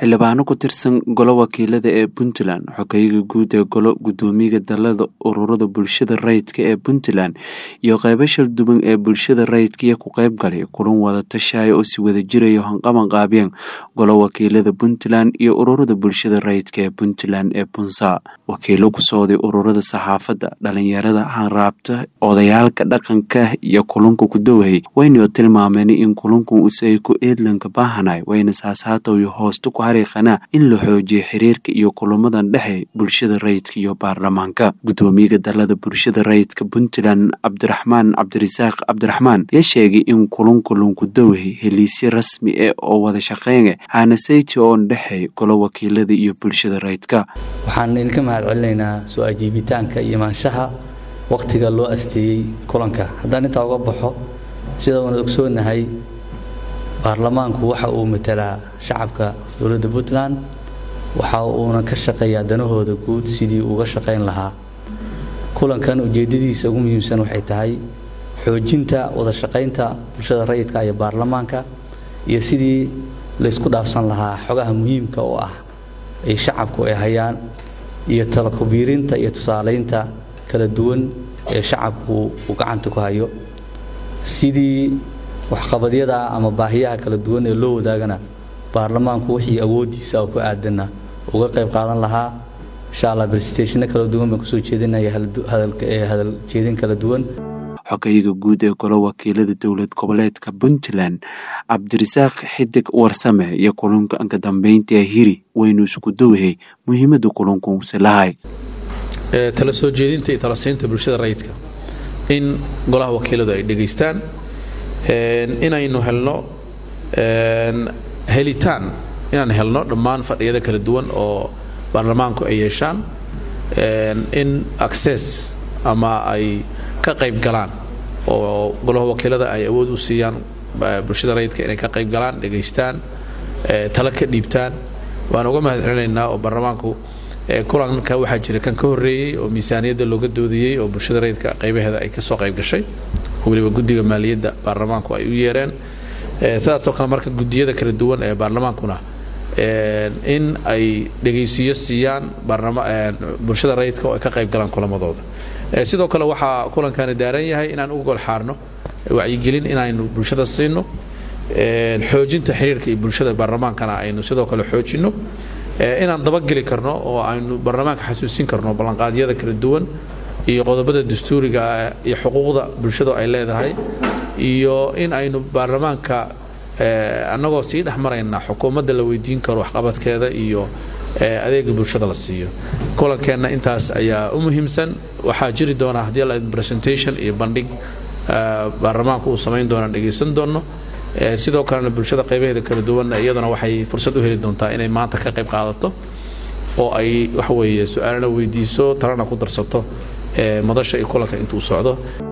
xildhibaano ku tirsan golo wakiilada ee puntland xogeyaga guud ee golo gudoomiyaha dalada ururada bulshada rayidka ee puntland iyo qeybo shalduban ee bulshada rayidkaiyo ku qeyb galay kulan wada tashaaya oo si wada jirayo hanqaban qaabiyeen golo wakiilada puntland iyo ururada bulshada rayidka ee puntland ee punsa wakiilo ku socday ururada saxaafadda dhalinyarada hanraabta odayaalka dhaqanka iyo kulunka ku dowhay waynao tilmaameen in kulunkan usay ku eedlanka baahanay wayna saasaatoyo hoosta ku xariiqanaa in la xoojiyo xiriirka iyo kulamadan dhexe bulshada rayidka iyo baarlamaanka gudoomiyaha dalada bulshada rayidka puntland cabdiraxmaan cabdirasaaq cabdiraxmaan yaa sheegay in kulunkulunku dowhay heliisyo rasmi ah oo wada shaqeynga hanasayti oon dhexey golo wakiilada iyo bulshada rayidka waxaan idinka mahad celinaynaa soo ajiibitaanka iyo imaanshaha wakhtiga loo asteeyey kulanka haddaan intaa uga baxo sida uuna ogsoonahay baarlamaanku waxa uu matalaa shacabka dowladda puntland waxa uuna ka shaqeeyaa danahooda guud sidii uga shaqayn lahaa kulankan ujeeddadiisa ugu muhiimsan waxay tahay xoojinta wada shaqaynta bulshada rayidka iyo baarlamaanka iyo sidii laysku dhaafsan lahaa xogaha muhiimka oo ah ay shacabku ay hayaan iyo talakubiirinta iyo tusaalaynta kala duwan ee shacabku uu gacanta ku hayo sidii waxqabadyada ama baahiyaha kala duwan ee loo wadaagana baarlamaanku wixii awooddiisa oo ku aadanna uga qayb qaadan lahaa insha allah brestationna kala duwan baan kusoo jeedinaya hadal jeedin kala duwan xogeyaga guud ee golo wakiilada dowlad goboleedka puntland cabdirasaaq xidig warsame iyo kulunka anka dambeynta hiri waynu isku dowhay muhiimada kulunkuuse lahay tala soo jeedinta iyo talasiinta bulshada rayidka in golaha wakiiladu ay dhegaystaan inaynu helno helitaan inaan helno dhammaan fadhiyada kala duwan oo baarlamaanku ay yeeshaan in access ama ay ka qayb galaan oo golaha wakiilada ay awood u siiyaan bulshada rayidka inay ka qayb galaan dhegaystaan tala ka dhiibtaan waan uga mahad celinaynaa oo baarlamaanku kulanka waxaa jira kan ka horreeyey oo miisaaniyadda looga doodayey oo bulshada rayidka qaybaheeda ay kasoo qayb gashay weliba guddiga maaliyadda baarlamaanku ay u yeereen sidaasoo kale marka guddiyada kala duwan ee baarlamaankuna in ay dhegaysiyo siiyaan bulshada rayidka oo ay ka qayb galaan kulamadooda sidoo kale waxaa kulankani daaran yahay inaan u gol xaarno wacyigelin inaynu bulshada siino xoojinta xiriirka iyo bulshada baarlamaankana aynu sidoo kale xoojinno inaan dabageli karno oo aynu baarlamaanka xasuusin karno ballanqaadyada kala duwan iyo qodobada dastuuriga iyo xuquuqda bulshadu ay leedahay iyo in aynu baarlamaanka annagoo sii dhex marayna xukuumadda la weydiin karo waxqabadkeeda iyo adeega bulshada la siiyo kulankeenna intaas ayaa u muhiimsan waxaa jiri doona haddii la presentation iyo bandhig baarlamaanku uu samayn doonaan dhegaysan doonno sidoo kalena bulshada qaybaheeda kala duwanna iyaduna waxay fursad u heli doontaa inay maanta ka qayb qaadato oo ay waxa weeye su-aalana weydiiso talana ku darsato madasha iyo kulanka intuu socdo